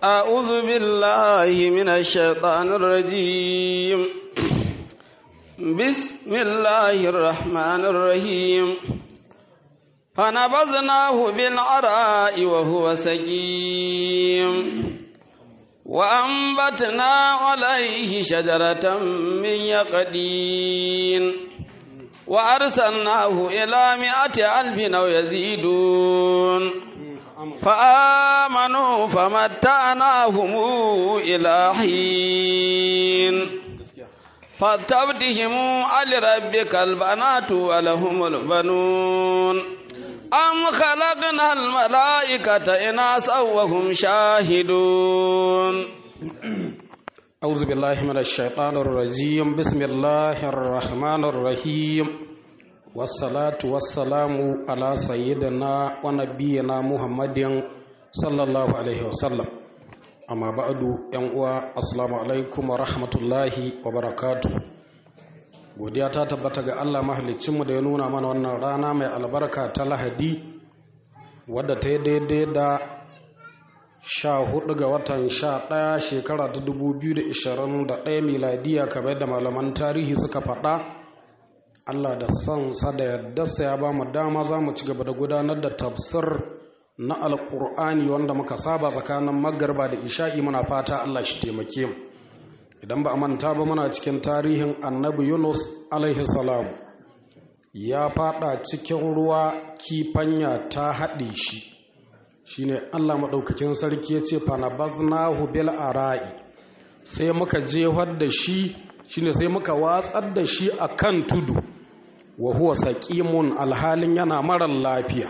أعوذ بالله من الشيطان الرجيم بسم الله الرحمن الرحيم فنبذناه بالعراء وهو سقيم وأنبتنا عليه شجرة من يقدين وأرسلناه إلى مئة ألف أو يزيدون فآمنوا فمتعناهم إلى حين فاستفتهم على ربك البنات ولهم البنون أم خلقنا الملائكة إناثا وهم شاهدون أعوذ بالله من الشيطان الرجيم بسم الله الرحمن الرحيم والصلاة والسلام على سيدنا ونبينا محمد صلى الله عليه وسلم أما بعد ينقوى السلام عليكم ورحمة الله وبركاته godiya ta tabbata ga Allah mahalicinmu da ya nuna mana wannan rana mai albarka ta lahadi wadda ta yi daidai da sha hudu ga watan sha ɗaya shekara ta dubu biyu da ishirin da ɗaya miladiya kamar da malaman tarihi suka faɗa allah da sansa da yardarsa ya ba mu dama za mu ci gaba da gudanar da tafsir na alƙur'ani wanda muka saba tsakanin magarba da isha'i muna fata allah shi taimake mu idan ba a manta ba muna cikin tarihin annabi yunus alaihi salam ya faɗa cikin ruwa kifanya ta haɗe shi shine Allah maɗaukakin sarki ya ce fanabaznahu bil ara'i sai muka jefar da shi shine sai muka watsar da shi akan tudu wa huwa saqimun alhalin yana marar lafiya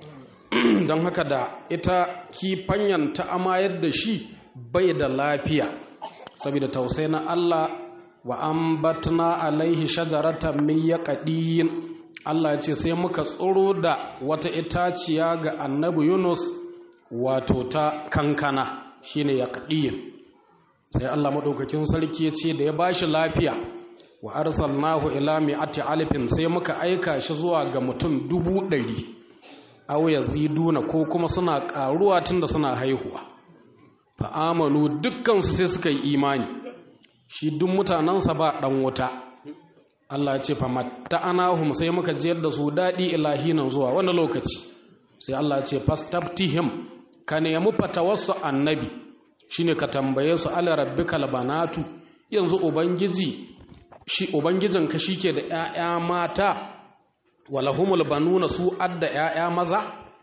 don haka da ita kifanyan ta amayar da shi bai da lafiya saboda tausai na Allah wa ambatna alaihi shajaratan min yaqdin Allah ya ce sai muka tsoro da wata itaciya ga annabi Yunus wato ta kankana shine yaqdin sai Allah madaukakin sarki ya ce da ya bashi lafiya wa arsalnahu ila mi'ati alifin sai muka aika shi zuwa ga mutum dubu ɗari aw yaziduna ko kuma suna ƙaruwa tunda suna haihuwa fa amanu dukkan su sai suka yi imani shi duk mutanensa ba ɗan wuta Allah ce fa matta'anahum sai muka jiyar da su daɗi ilahinan zuwa wani lokaci sai Allah ce fastaftihim ka nemi fatawarsu annabi shine ka tambaye su ala rabbikal banatu yanzu ubangiji shi ubangijin ka shike da ƴaƴa mata walahumul banuna su adda ƴaƴa maza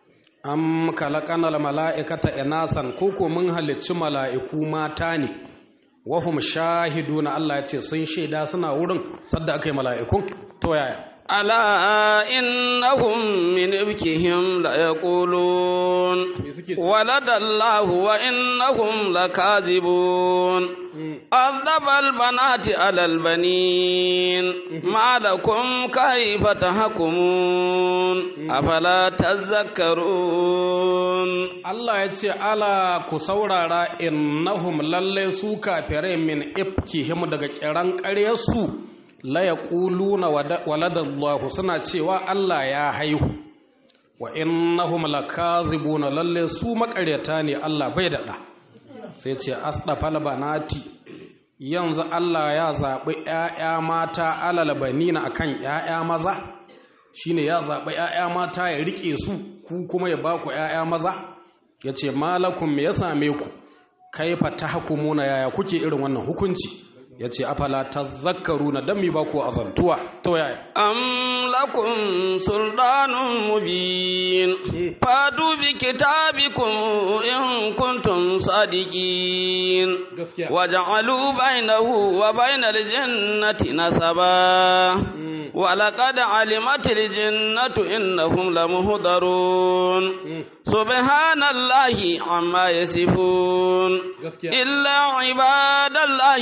am khalaqanal mala'ikata inasan koko mun halicci mala'iku mata ne wahum shahiduna Allah ya ce sun shaida suna wurin sadda aka yi mala'ikun to yaya ألا إنهم من إبكهم ليقولون ولد الله وإنهم لكاذبون أذب البنات على البنين ما لكم كيف تحكمون أفلا تذكرون Allah ya ce ala ku saurara innahum lalle su kafirai min ifkihim daga kiran ƙaryarsu la yaquluna waladallahu suna cewa Allah ya haihu wa innahum lakazibuna lalle su makaryata ne Allah bai daɗa sai ce asdafal banati yanzu Allah ya zaɓi ‘ya'ya mata alal banina akan ‘ya'ya maza shine ya zaɓi ‘ya'ya mata ya riƙe su ku kuma ya ba ku ‘ya'ya maza ya ce malakun me ya same ku kaifa ta hukumuna yaya kuke irin wannan hukunci ya ce afala ta zakaru na don mi ba ku azantuwa ta yaya أم لكم سلطان مبين فاتوا بكتابكم إن كنتم صادقين gaskiya وجعلوا بينه وبين الجنة نسبا ولقد علمت الجنة إنهم لمهضرون سبحان الله عما يصفون gaskiya إلا عباد الله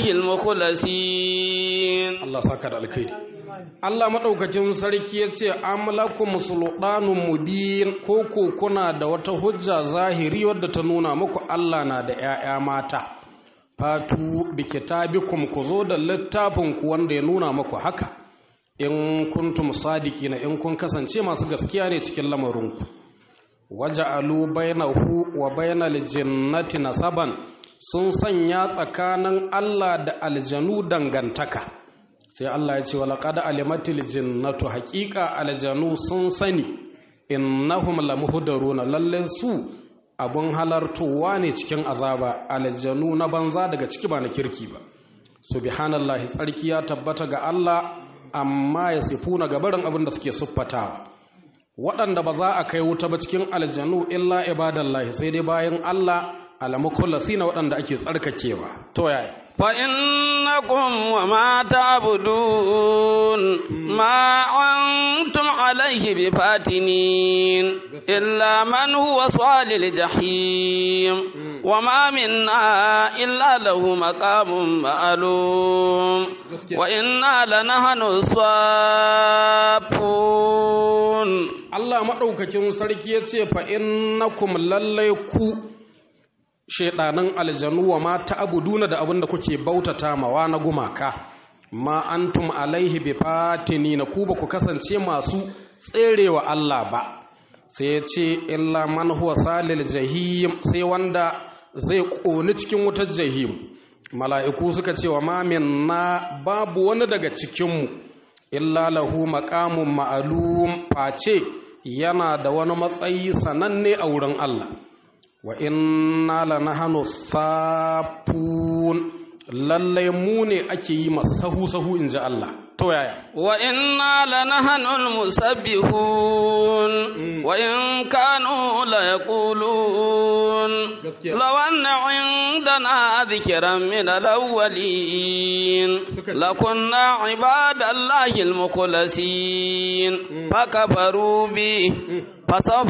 المخلصين Allah saka da alkhairi Allah madaukakin sarki ya ce amlakum sultanun mubin ko ko kuna da wata hujja zahiri wadda ta nuna muku Allah na da ƴaƴa mata fatu bi kitabikum ku zo da littafin ku wanda ya nuna muku haka in kuntum sadiqina in kun kasance masu gaskiya ne cikin lamarinku waja'alu bainahu wa bainal jannati nasaban sun sanya tsakanin Allah da aljanu dangantaka sai Allah ya ce walaqad alimatil jinnatu haqiqa aljanu sun sani innahum lamuhdaruna lalle su abun halartowa ne cikin azaba aljanu na banza daga ciki ba na kirki ba subhanallahi tsarki ya tabbata ga Allah amma ya sifuna gabarin abin da suke siffatawa waɗanda ba za a kai wuta ba cikin aljanu illa ibadallahi sai dai bayan Allah alamukullasina waɗanda ake tsarkakewa to yaya فإنكم وما تعبدون ما أنتم عليه بفاتنين إلا من هو صال الجحيم وما منا إلا له مقام معلوم وإنا لنحن الصافون Allah maɗaukakin sarki ya ce fa innakum lallai ku shaidanin aljanu wa ma ta'buduna da abin da kuke bautata mawa na gumaka ma antum alaihi bi na ku ba ku kasance masu tserewa Allah ba sai ya ce illa man huwa salil jahim sai wanda zai ƙoni cikin wutar jahim mala'iku suka ce wa ma minna babu wani daga cikinmu illa lahu maqamun ma'alum face yana da wani matsayi sananne a wurin Allah wa inna lanahanu safun lallai mu ne ake yi masahu sahu in ji Allah to yaya وإنا لنحن المسبحون وإن كانوا ليقولون gaskiya لو أن عندنا ذكرا من الأولين لكنا عباد الله المخلصين فكفروا به فسوف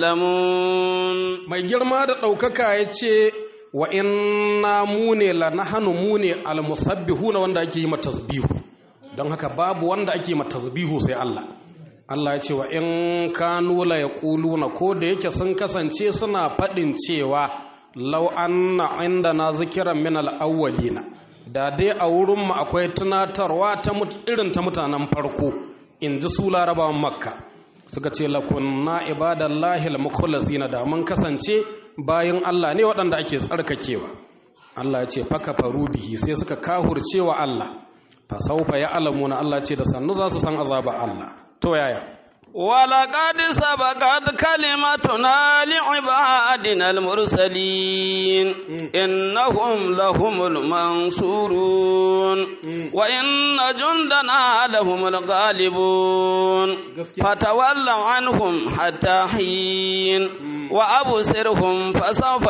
يعلمون mai girma da ɗaukaka ya ce wa inna mu ne lanahanu mu ne almusabbihuna wanda ake yi tasbihu don haka babu wanda ake yi tasbihu sai Allah Allah ya ce wa in kanu la yaquluna ko da yake sun kasance suna faɗin cewa law anna indana zikiran min al-awwalina da dai a wurin mu akwai tunatarwa ta mut- irin ta mutanen farko in ji su larabawan makka suka ce lakunna ibadallahi al-mukhlasina da mun kasance bayan Allah ne waɗanda ake tsarkakewa Allah ya ce faka faru bihi sai suka kahurcewa Allah fa saufa ya alamuna Allah ce da sannu za su san azaba Allah to yaya ولقد سبقت كلمتنا لعبادنا المرسلين إنهم لهم المنصورون وإن جندنا لهم الغالبون فتول عنهم حتى حين وأبصرهم فسوف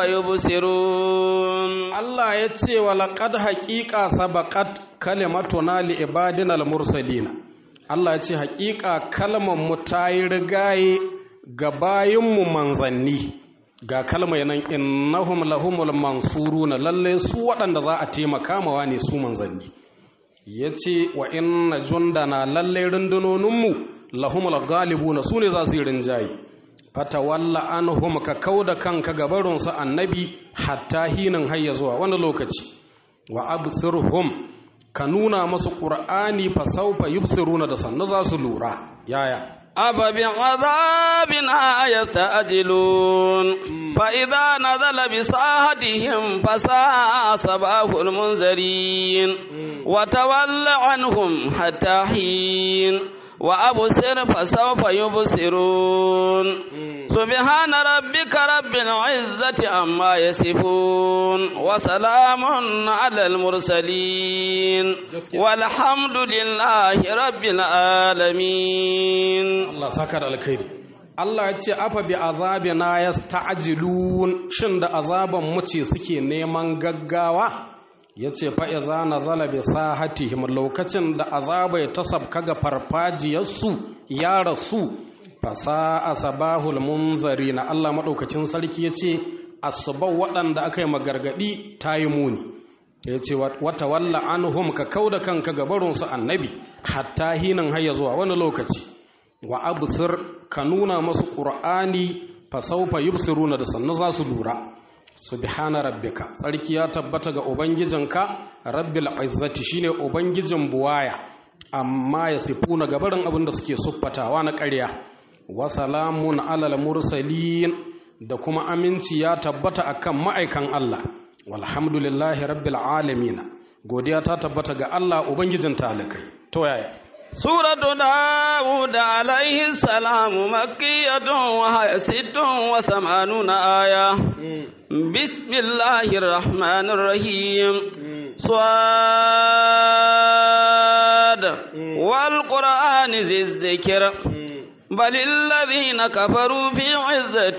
يبصرون Allah ya ce wa laqad haqiqa sabaqat kalimatuna li ibadina al-mursalina Allah ya ce haƙiƙa kalmar mu ta yi rigaye ga bayinmu manzanni ga kalmar nan innahum lahumul mansuruna lalle su waɗanda za a taimaka mawa ne su manzanni ya ce wa inna jundana lalle rundunoninmu lahumul galibuna su ne za su yi rinjaye fatawalla anhum ka kauda kanka gabarinsu annabi hatta hinin hayya zuwa wani lokaci wa absirhum ka nuna masu qur'ani fa sawfa yubsiruna da sannu za su lura yaya أفبعذابنا يستعجلون فإذا نزل بساحتهم فساء صباح المنذرين وتول عنهم حتى حين وأبصر فسوف يبصرون سبحان ربك رب العزة عما يصفون وسلام على المرسلين والحمد لله رب العالمين Allah saka da alkhairi Allah ya ce afa bi azabina yasta'jilun shin da azaban mu ce suke neman gaggawa yace fa iza nazala bi sahatihim lokacin da azaba ya tasabka ga farfajiyarsu ya rasu fasa asabahul munzarina Allah madaukakin sarki yace asbau waɗanda aka yi magargadi tayi muni yace wata walla anhum ka kauda kanka gabarunsu annabi hatta hinan hayya zuwa wani lokaci wa absir ka nuna masu qur'ani fa sawfa yubsiruna da sannu za su lura subhana rabbika tsarki ya tabbata ga ubangijinka rabbil izzati shine ubangijin buwaya amma ya sifuna gabarin abin da suke suffatawa na ƙarya wa salamun alal mursalin da kuma aminci ya tabbata akan ma'aikan Allah walhamdulillahi rabbil alamin godiya ta tabbata ga Allah ubangijin talikai to yaya سورة داود عليه السلام مكية وهي ست وثمانون آية بسم الله الرحمن الرحيم صاد والقرآن ذي الذكر بل الذين كفروا في عزة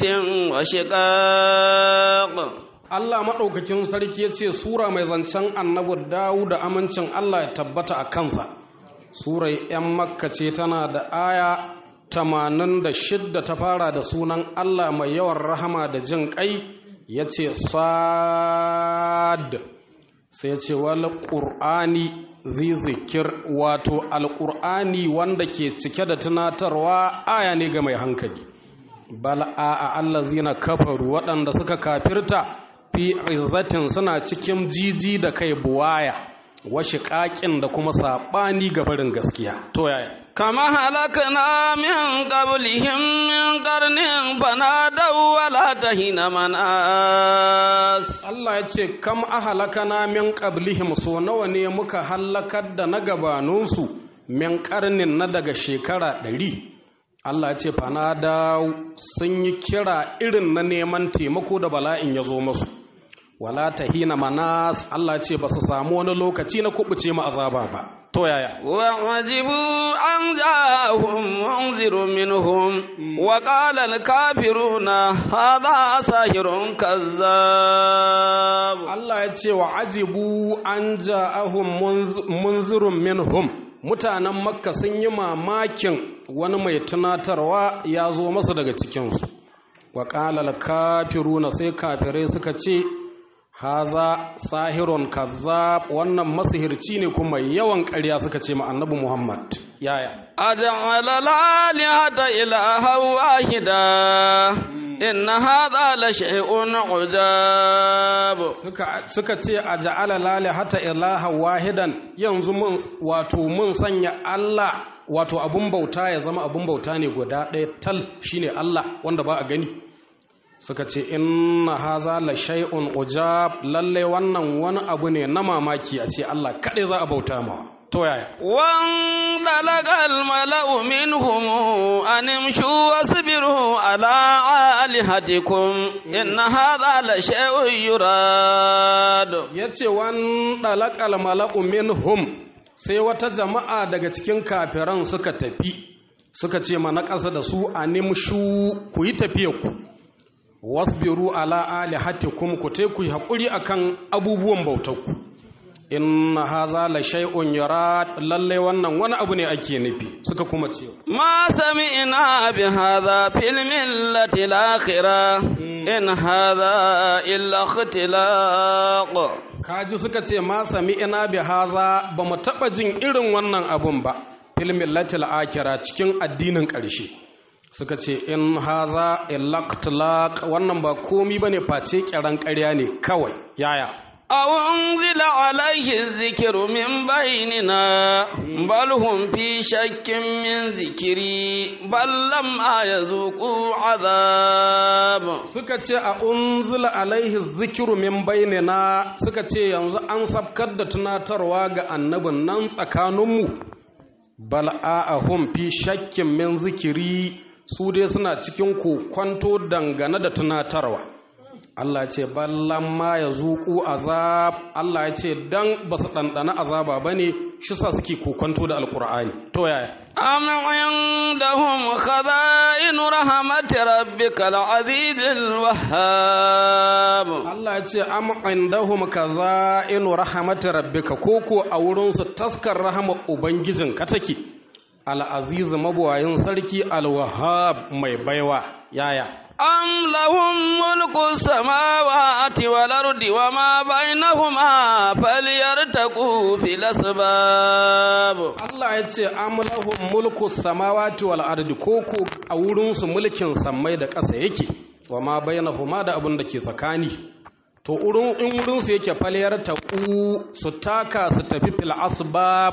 وشقاق Allah maɗaukakin sarki ya ce Sura mai zancen annabi Dawud da amincin Allah ya tabbata a kansa. Sura 'yan Makka ce tana da aya tamanin da shidda ta fara da sunan Allah mai yawan rahama da jin ƙai ya ce Sad sai ya ce wal ƙur'ani zikir wato alƙur'ani wanda ke cike da tunatarwa aya ne ga mai hankali. Bal a Allah zina kafaru waɗanda suka kafirta fi izzatin suna cikin jiji da kai buwaya washe ƙaƙin da kuma saɓani ga barin gaskiya to yaya كما هلكنا من قبلهم من قرن فنادوا ولا تهين مناس Allah ya ce kam ahalakana min qablihim so nawa ne muka halakar da na gabaninsu min karnin na daga shekara ɗari Allah ya ce fanada sun yi kira irin na neman taimako da bala'in ya zo masu wala tahina manas Allah ce ba su samu wani lokaci na kubuce mu azaba ba to yaya وعجبوا أن جاءهم منذر منهم وقال الكافرون هذا ساحر كذاب Allah ya ce wa ajibu an ja'ahum munzirun minhum mutanen makka sun yi mamakin wani mai tunatarwa ya zo masu daga cikinsu wa ƙalal kafiruna sai kafirai suka ce haza sahirun kazzab wannan masihirci ne kuma yawan ƙarya suka ce ma annabi Muhammad yaya أجعل الآلهة إلها واحدا إن هذا لشيء عجاب suka suka ce a ja'ala lali hata ilaha wahidan yanzu mun wato mun sanya Allah wato abun bauta ya zama abun bauta ne guda ɗaya tal shine Allah wanda ba a gani suka ce inna haza la shay'un ujab lalle wannan wani abu ne na mamaki a ce Allah kaɗai za a bauta mawa to yaya وانطلق الملأ منهم أن امشوا واصبروا على آلهتكم إن هذا لشيء يراد ya ce wan ɗalaƙal mala'u minhum sai wata jama'a daga cikin kafiran suka tafi suka ce mana ƙasa da su a nimshu ku yi ku wasbiru ala alihatikum ku te ku yi haƙuri akan abubuwan bautarku inna haza la shay'un yurad lalle wannan wani abu ne ake nufi suka kuma ce ما سمعنا بهذا في الملة الآخرة إن هذا إلا اختلاق kaji suka ce ma sami ina bi haza ba mu taɓa jin irin wannan abun ba filmin latil akira cikin addinin ƙarshe suka ce in haza ilaktlaq wannan ba komi ba ne face ƙyaran ƙarya ne kawai yaya أو أنزل عليه الذكر من بيننا بل هم في شك من ذكري بل لما يذوقوا عذاب suka ce a unzila alaihi zikiru min bainina suka ce yanzu an sabkar da tunatarwa ga annabin nan tsakaninmu bal a'ahum fi shakkin min zikiri su dai suna cikin kokwanto dangane da tunatarwa Allah ya ce ballan ma ya zuƙu azab Allah ya ce dan ba su ɗanɗana azaba ba ne shi sa suke kokwanto da alƙur'ani to yaya أم عندهم خزائن رحمة ربك العزيز الوهاب Allah ya ce am indahum kaza'inu rahmati rabbika koko a wurin su taskar rahama ubangijin ka take al-aziz mabuwayin sarki al-wahhab mai baiwa yaya أم لهم ملك السماوات والأرض وما بينهما فليرتقوا في الأسباب Allah ya ce am lahum mulku samawati wal ardi koko a wurin su mulkin sammai da ƙasa yake wa ma bainahuma da abin da ke tsakani to wurin in wurin su yake faliyar taqu su taka su tafi fil asbab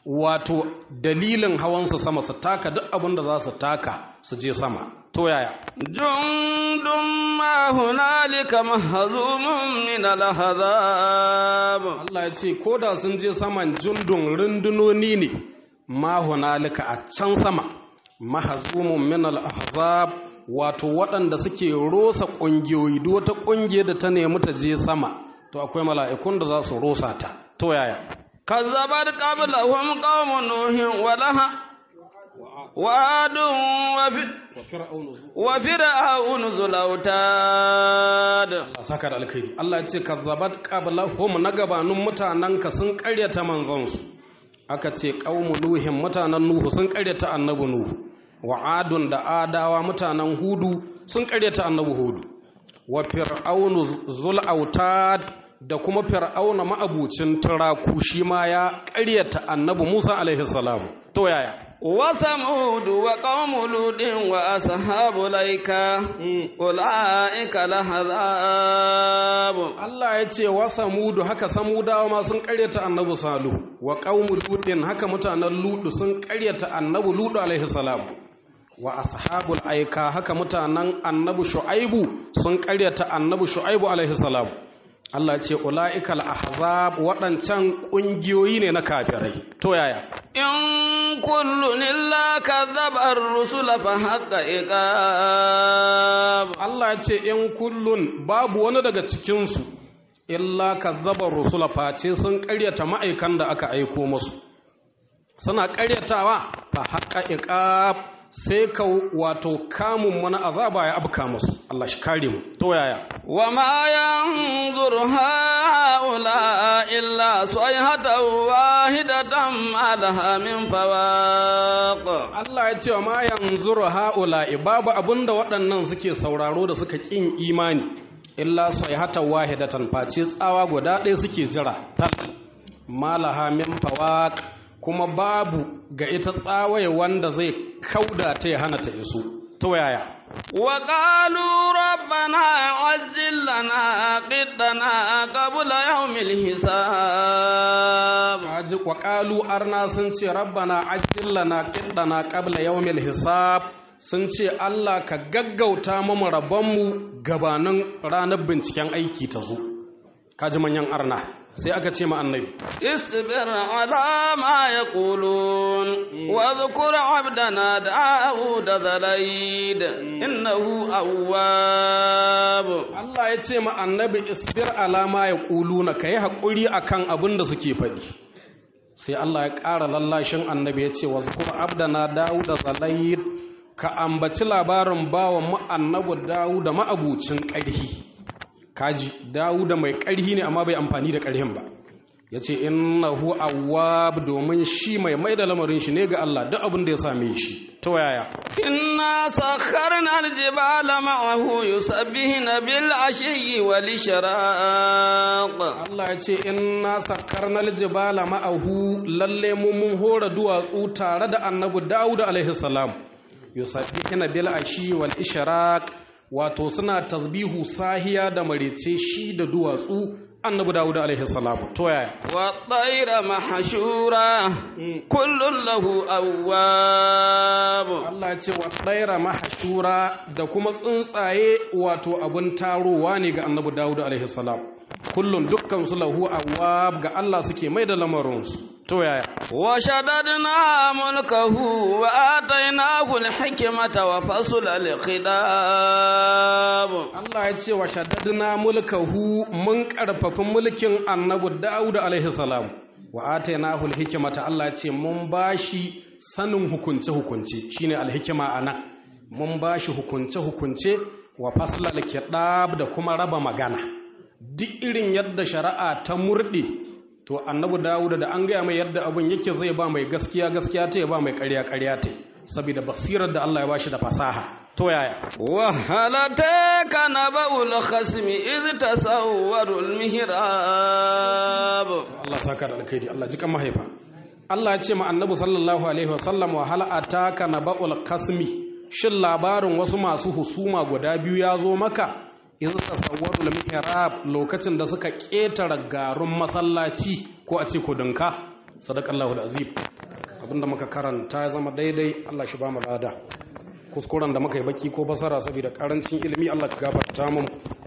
wato dalilin hawansu sama su taka duk abin da za su taka su je sama to yaya جند ما هنالك مهزوم من الأحزاب Allah ya ce ko da sun je saman jundun rundunoni ne ma hunalika a can sama mahazumun min al-ahzab wato waɗanda suke rosa ƙungiyoyi duk wata ƙungiyar da ta nemi ta je sama to akwai mala'ikun da za su rosa ta to yaya كذبت قبلهم قوم نوح ولها وعاد وف- وفرعون ذو الأوتاد Allah saka da alkhairi Allah ya ce kazzabat qablahum na gabanin mutanenka sun ƙaryata manzonsu aka ce qaumu nuhin mutanen nuhu sun ƙaryata annabi nuhu wa adun da adawa mutanen hudu sun ƙaryata annabi hudu wa fir'aunu zul autad da kuma fir'auna ma'abucin turaku shi ma ya ƙaryata annabi Musa alaihi salam to yaya وثمود وقوم لوط وأصحاب الأيكة أولئك الأحزاب Allah ya ce wa samudu haka samudawa ma sun karyata annabi salu wa qaumu lutin haka mutanen ludu sun karyata annabi ludu alaihi salam wa ashabul aika haka mutanen annabi shu'aibu sun karyata annabi shu'aibu alaihi salam Allah ya ce ulaikal ahzab waɗancan ƙungiyoyi ne na kafirai to yaya إن كل إلا كذب الرسل فحق إقاب Allah ya ce in kullun babu wani daga cikinsu illa kazzaba rusula face sun ƙaryata ma'aikan da aka aiko musu suna ƙaryatawa fa haƙa iqab sai ka wato kamun mana azaba ya abka musu Allah shi kare mu to yaya وما ينظر هؤلاء إلا صيحة واحدة ما لها من فواق Allah ya ce wa ma yanzuru haula'i babu abinda waɗannan suke sauraro da suka ƙin imani illa sayhatan wahidatan face tsawa guda ɗaya suke jira tal malaha min fawaq kuma babu ga ita tsawaye wanda zai kauda ta ya hana ta iso ta yaya وقالوا ربنا عجل لنا قدنا قبل يوم الحساب Aji wa qalu arna sun ce rabbana ajjil lana qiddana qabla yawmil hisab sun ce Allah ka gaggauta mu rabonmu gabanin ranar binciken aiki ta zo kaji manyan arna sai aka ce ma annabi اصبر على ما يقولون واذكر عبدنا داود ذا الأيد إنه أواب Allah ya ce ma annabi isbir alama ya ƙuluna ka yi haƙuri a kan abin da suke faɗi sai Allah ya ƙara lallashin annabi ya ce wa zukur abdana dawu da zalayir ka ambaci labarin bawan mu annabi dawu da ma'abucin ƙarhi kaji dawu da mai ƙarhi ne amma bai amfani da ƙarhin ba ya ce innahu awwab domin shi mai mai da lamarin shi ne ga Allah duk abin da ya same shi ta yaya إنا سخرنا الجبال معه يسبحن بالعشي والإشراق Allah ya ce inna sakkarnal jibala ma'ahu lalle mu mun hora duwatsu tare da annabi Dawud alaihi salam yusabbihuna bil ashi wal ishraq wato suna tasbihu sahiya da marece shi da duwatsu annabi Dawud alaihi salam to yaya والطير محشورة كل له أواب Allah ya ce wa ɗaira mahashura da kuma tsuntsaye wato abin tarowa ne ga annabi Dawud alaihi salam kullum dukkan su lahu awwab ga Allah suke mai da lamarinsu to yaya وشددنا ملكه وآتيناه الحكمة وفصل الخطاب Allah ya ce wa shaddadna mulkahu mun karfafi mulkin annabi Dawud alaihi salam wa atainahu alhikmata Allah ya ce mun bashi sanin hukunce hukunce shine alhikima anan mun bashi hukunce hukunce wa faslal kitab da kuma raba magana duk irin yadda shari'a ta murde to annabi Dawud da an gaya mai yadda abun yake zai ba mai gaskiya gaskiya ta ya ba mai ƙarya ƙarya ta saboda basirar da Allah ya bashi da fasaha to yaya وهل أتاك نبأ الخصم إذ تصوروا المهراب Allah saka da alkhairi Allah ji kan mahaifa Allah ya ce ma annabi sallallahu alaihi wasallam wa hal ataka naba'ul kasmi shin labarin wasu masu husuma guda biyu ya zo maka iz tasawwarul mihrab lokacin da suka ketara garun masallaci ko a ce kudinka sadaqallahu alazim abinda muka karanta ya zama daidai Allah shi ba mu lada kuskuren da muka yi baki ko basara saboda karancin ilimi Allah ka gafarta mu